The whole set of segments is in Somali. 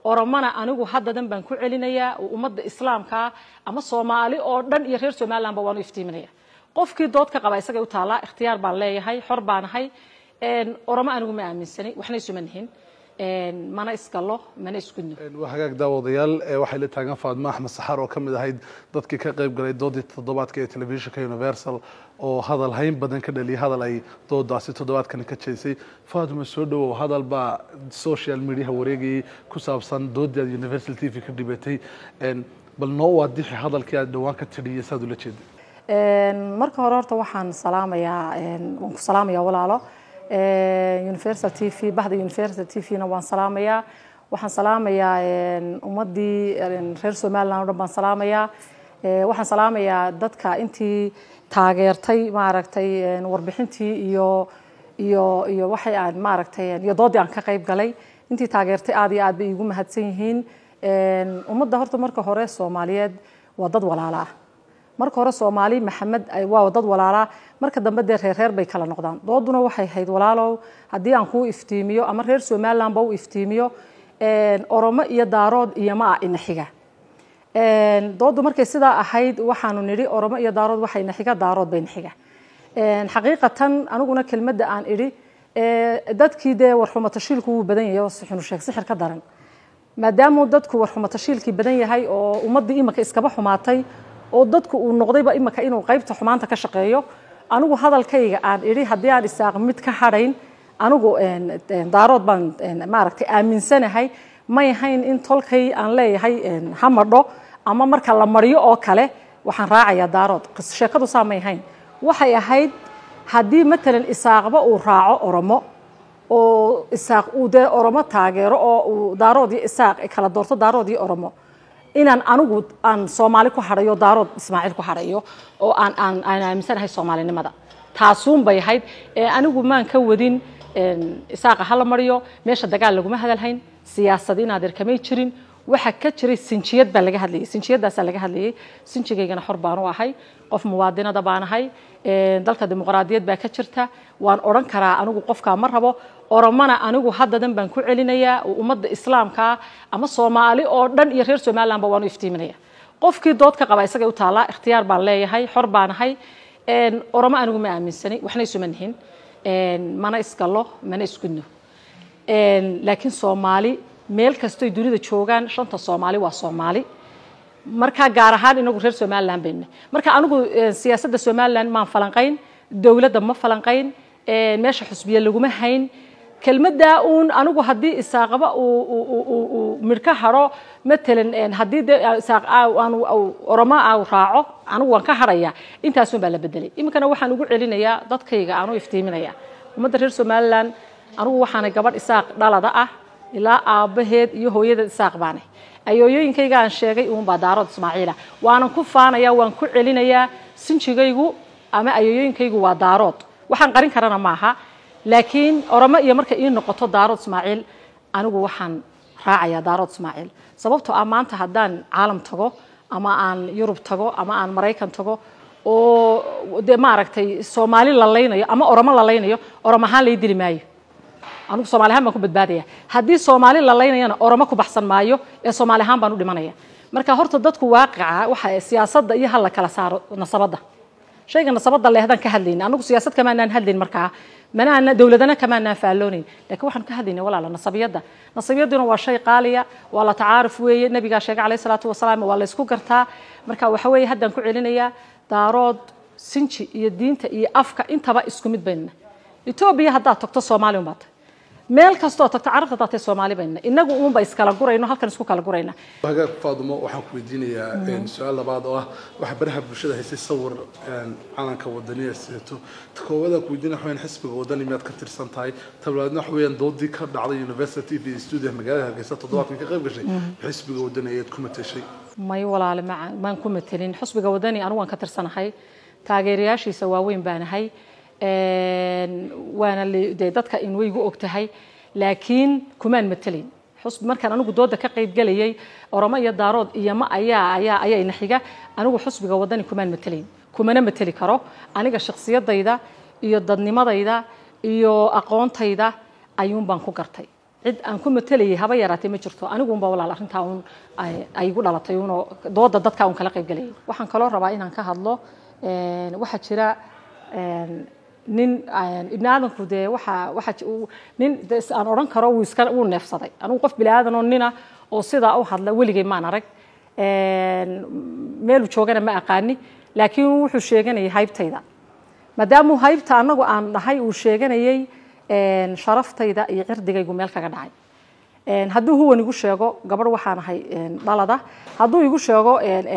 oromana anigu haddadan baan ku celinayaa oo ummadda islaamkaa ama soomaali oo dhan iyo reer somalilandba waan u iftiiminaya qofkii dood ka qaba isagay u taallaa ikhtiyaar baan leeyahay xor baanahay oromo anigu ma aaminsani waxna isuma nihin mana isgallo mana isgudno waa hagaag daawadayaal waxay la taagan faadmo axmed saxaar oo ka mid ahayd dadkii ka qayb galay doodii toddobaadka ee telefishinka universal oo hadal hayn badan ka dhaliyay hadal ay doodaasi toddobaadkani ka jeesay faaduma soo dhawow hadal baa social mediaha wareegayay ku saabsan doodii aad universal t v ka dhibatay bal noo waadixi hadalkii aad dhowaan ka tidhiyay saad ula jeeday marka hore horta waxaan salaamayaa waan ku salaamayaa walaalo universal t v baxda universal t v-na waan salaamayaa waxaan salaamayaa ummaddii reer somaliland o dhan baan salaamayaa waxaan salaamayaa dadka intii taageertay maaragtay warbixintii iyo iyo iyo waxay aan maaragtay iyo doodii aan ka qayb galay intii taageertay aad iyo aad bay iigu mahadsan yihiin ummadda horta marka hore soomaaliyeed waa dad walaala ah marka hore soomaali maxamed waa dad walaalaa marka dambe dee reerreer bay kala noqdaan dooduna waxay hayd walaalow haddii aan kuu iftiimiyo ama reer somalilandba u iftiimiyo oromo iyo daarood iyo ma ah inaxiga dooddu markay sidaa ahayd waxaanu nidhi oromo iyo daarood waxay naxiga daarood bay naxiga xaqiiqatan aniguna kelmadda aan idhi dadkii dee warxumatashiilku wuu badan yahay oo sixinu sheeg sixir ka daran maadaamuu dadku warxumatashiilkii badan yahay oo ummaddii imika iskaba xumaatay oo dadku uu noqdayba imika inuu qaybta xumaanta ka shaqeeyo anigu hadalkayga aan idhi haddii aan isaaq mid ka hadhayn anigu daarood baan maaragtay aaminsanahay may ahayn in tolkay aan leeyahay ha madho ama marka la mariyo oo kale waxaan raacayaa daarood sheekadu saa may ahayn waxay ahayd haddii matalan isaaqba uu raaco oromo oo isaaq uu dee oromo taageero oo uu daarood iyo isaaq kala doorto daarood iyo oromo inaan anigu aan soomaali ku hadhayo daarood ismaaciil ku hadhayo oo aan aan aan aaminsanahay soomaalinimada taasuun bay ahayd anigu maan ka wadin isaaqa hala mariyo meesha dagaal laguma hadalhayn siyaasad in adeer kamay jirin waxa ka jiray sinjiyad baa laga hadlayay sinjiyadaasaa laga hadlayay sinjigaygana xor baan u ahay qof muwaadinada baan ahay dalka dimuqraadiyad baa ka jirta waan odhan karaa anigu qofkaa ma rabo oromana anigu haddadan baan ku celinayaa oo ummadda islaamkaa ama soomaali oo dhan iyo reer somalilandba waan u iftiiminaya qofkii dood ka qaba isagay u taallaa ikhtiyaar baan leeyahay xor baan ahay oromo anigu ma aaminsani waxna isuma nihin mana isgallo mana isgudno laakiin soomaali meel kastoy dunida joogaan shanta soomaali waa soomaali markaa gaar ahaan inagu reer somaliland bayna marka anigu siyaasadda somaliland maan falanqayn dowladda ma falanqayn meesha xusbiye laguma hayn kelmaddaa uun anigu haddii isaaqaba uu midhka hadho matalan haddii de isaaq oromo aa raaco anigu waan ka hadhayaa intaasun baa la bedelay iminkana waxaan ugu celinayaa dadkayga aan u iftiiminaya ummadda reer somaliland anigu waxaanay gabadh isaaq dhalada ah ilaa aabbaheed iyo hooyadeed isaaq baanay ayooyooyinkayga aan sheegay uunbaa daarood ismaaciila waanan ku faanayaa waan ku celinayaa sinjigaygu ama ayooyooyinkaygu waa daarood waxaan qarin karana maaha laakiin oromo iyo markay ii noqoto daarood ismaaciil anigu waxaan raacayaa daarood ismaaciil sababtoo ah maanta haddaan caalam tago ama aan yurub tago ama aan maraykan tago oo dee maaragtay soomaali la laynayo ama oromo la laynayo oromo ahaan lay dili maayo anigu soomali ahaan baan ku badbaadaya haddii soomaali la laynayana oromo ku baxsan maayo ee soomaali ahaan baan u dhimanaya marka horta dadku waaqica waxa siyaasadda iyo hal la kala saaro nasabadda shayga nasabadda lehdaan ka hadlayna anagu siyaasad kamaanaan hadlayn markaa manaana dowladana kamaanaan faalloonayn laakiin waxaan ka hadlayna walaala nasabiyadda nasabiyadduna waa shay qaaliya waa la tacaaruf weeye nabigaa sheegay calayhi salaatu wasalaam waa la isku gartaa marka waxa weeye haddaan ku celinayaa daarood sinji iyo diinta iyo afka intaba isku mid baynna etoobiya haddaad tagto soomaali unbaa tahay meel kastoo tagto carabta daatay soomaali bayna inagu uunba iskala gurayno halkan isku kala gurayna hagaag faadumo waxaan ku weydiinayaa su-aal labaad oo ah waxa baraha bulshada haysay sawir calanka wadaniya sidato ta koowaadaan ku weydiinaya waxaweyaan xisbiga wadani miyaad ka tirsan tahay tablaadna waxa weeyaan doodii ka dhacday university v studio magaalada hargeysa toddobaadkan ka qayb gashay xisbiga wadani ayaad ku mateshay may walaale maca maan ku matelin xusbiga wadani anigu waan ka tirsanahay taageerayaashiisa waaweyn baanahay waana dee dadka in waygu og tahay laakiin kumaan matelayn xusb markaan anigu dooda ka qayb galayay oromo iyo daarood iyo ma ayaa ayaa ayaa ina xiga anigu xusbiga wadani kumaan matelayn kumana mateli karo aniga shakhsiyadayda iyo dadnimadayda iyo aqoontayda ayuun baan ku gartay cid aan ku matelayay haba yaraatee ma jirto aniguunba walaal arrintaa uun ay igu dhalatay uunoo dooda dadka uun kala qayb galayay waxaan kaloo rabaa inaan ka hadlo waxaa jira nin ibni aadamku dee waxa waxa nin aan odhan karo wuu iska wuu neefsaday anigu qof bini aadan oo nina oo sidaa u hadla weligay maan arag meeluu joogana ma aqaani laakiin wuxuu sheeganayay haybtayda maadaamuu haybta anagu aan dhahay uu sheeganayay sharaftayda iyo cirdigaygu meel kaga dhacay hadduu huwan igu sheego gabadh waxaan ahay dhalada hadduu igu sheego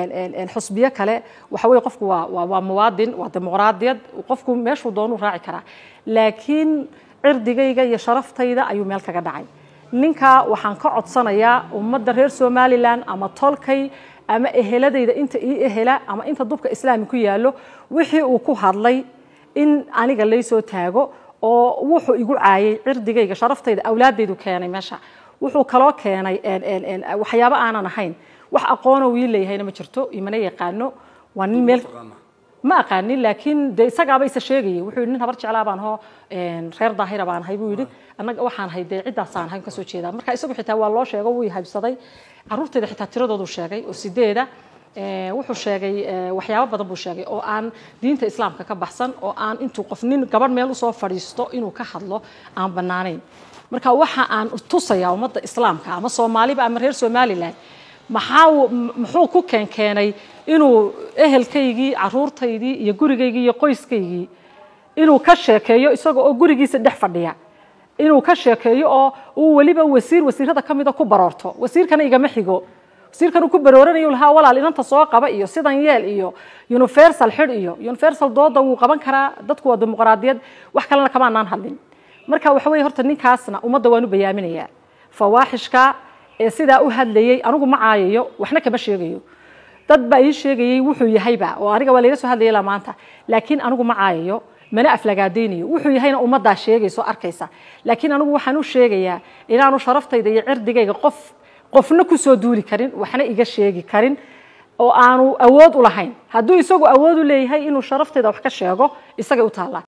xusbiyo kale waxa weye qofku waa waa muwaadin waa dimuqraadiyad qofku meeshuu doonuu raaci karaa laakiin cirdigayga iyo sharaftayda ayuu meel kaga dhacay ninkaa waxaan ka codsanayaa ummadda reer somalilan ama tolkay ama eheladayda inta ii ehela ama inta dubka islaami ku yaallo wixii uu ku hadlay in aniga laysoo taago oo wuxuu igu caayay cirdigayga sharaftayda awlaadaydu keenay meesha wuxuu kaloo keenay waxyaabo aanan ahayn wax aqoona wii leeyahayna ma jirto imana yaqaano waa nin meel ma aqaanin laakiin de isagaaba isa sheegayay wuxuu yidhi nin habar jeclaa baan hoo reer daahira baan ahay buu yidhi annaga waxaan ahay dee ciddaasaan ahay kasoo jeedaa marka isagu xitaa waa loo sheego wuu haybsaday carruurtayda xitaa tiradoodu sheegay oo sideeda wuxuu sheegay waxyaabo badan buu sheegay oo aan diinta islaamka ka baxsan oo aan intuu qof nin gabadh meel usoo fadhiisto inuu ka hadlo aan bannaanayn marka waxa aan tusayaa ummadda islaamka ama soomaaliba ama reer somalilan maxaa muxuu ku keenkeenay inuu ehelkaygii caruurtaydii iyo gurigaygii iyo qoyskaygii inuu ka sheekeeyo isaga oo gurigiisa dhex fadhiya inuu ka sheekeeyo oo uu weliba wasiir wasiirada ka mida ku baroorto wasiirkana igama xigo wasiirkan uu ku barooranayo lahaa walaal inanta soo qaba iyo sidan yeel iyo universal xidh iyo universal dooda wuu qaban karaa dadku waa dimuqraadiyad wax kalena kamaanaan hadlin marka waxa weye horta ninkaasna ummadda waan u bayaaminayaa fawaaxishka ee sidaa u hadlayay anigu ma caayayo waxna kama sheegayo dad baa ii sheegayay wuxuu yahayba oo aniga waa layga soo hadlayay ilaa maanta laakiin anigu ma caayayo mana aflagaadaynayo wuxuu yahayna ummaddaa sheegayso arkaysa laakiin anigu waxaan u sheegayaa inaanu sharaftayda iyo cirdigayga qof qofna kusoo duuli karin waxna iga sheegi karin oo aanu awood u lahayn hadduu isagu awood u leeyahay inuu sharaftayda wax ka sheego isagay u taallaa